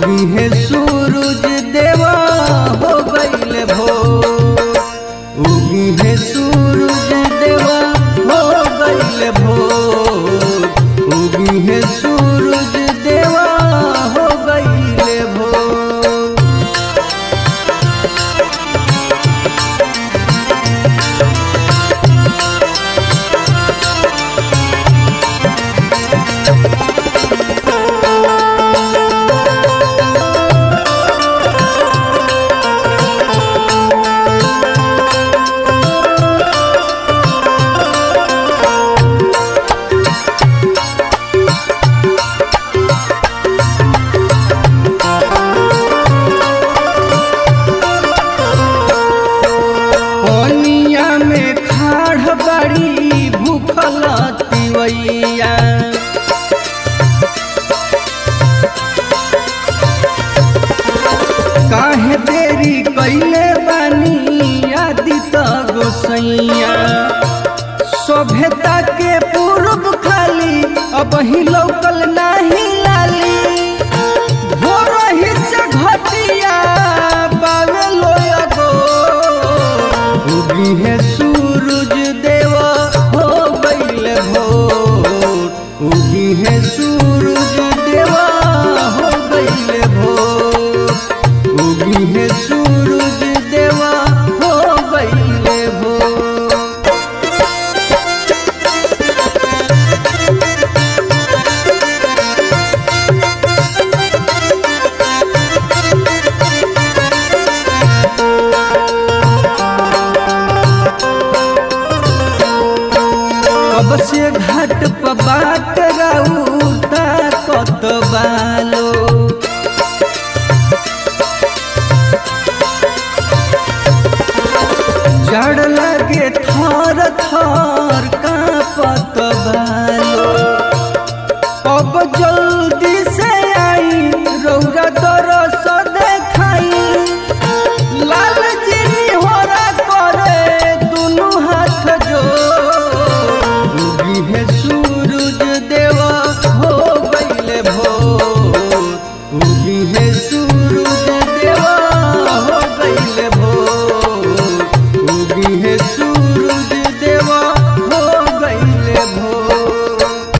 उगी है सूरज देवा हो गईल भोर उगी है सूरज देवा हो गईल भोर उगी है सूरज देवा हो गईल भोर पनिया में खाड़ बड़ी भूखल तिवैया काहे देरी कैले बानी आदित गोसैया सभ्यता के पूर्व खाली अब ही लौकल नाही लाली भोर ही से घटिया बावे लोया गो उगी है सूरज देवा हो गईल भोर उगी है सूरज देवा हो गईल भोर उगी है सूरज देवा हो गईल भोर कब से घाट पर बाट राउता कत बालो जड़ लगे थर थर कांपत